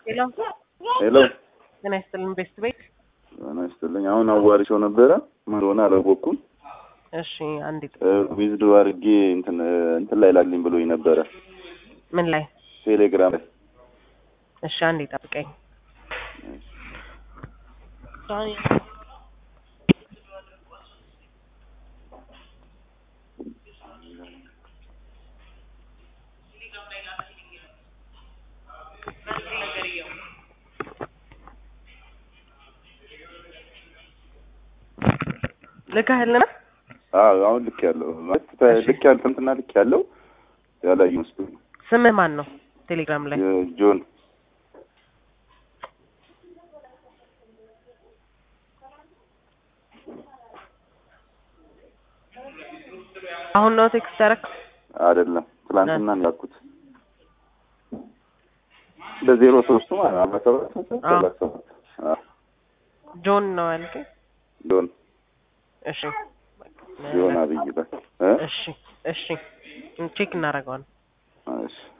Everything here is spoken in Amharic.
ሄሎ ሄሎ ጤና ይስጥልን ቤስት ቤት። ጤና ይስጥልኝ። አሁን አዋሪቸው ነበረ ምን ሆነ አላወቅኩም። እሺ አንዴ ዊዝዶ አድርጌ እንትን እንትን ላይ ላግልኝ ብሎኝ ነበረ ምን ላይ? ቴሌግራም ላይ እሺ አንዴ ጠብቀኝ። ልከህልና አዎ አሁን ልክ ያለው ማለት ልክ ያለው እንትና ልክ ያለው ያላዩ መስሎኝ ነው። ስምህ ማን ነው? ቴሌግራም ላይ ጆን አሁን ነው ቴክስት ያደረክ? አይደለም ትላንትና ነው ያልኩት። በዜሮ ሶስቱ ማለት ነው አርባ ሰባት ሰላሳ ሰባት አዎ ጆን ነው ያልከኝ? ጆን እሺ ጆን አብይ በል እ እሺ እሺ ቼክ እናደርገዋለን። እሺ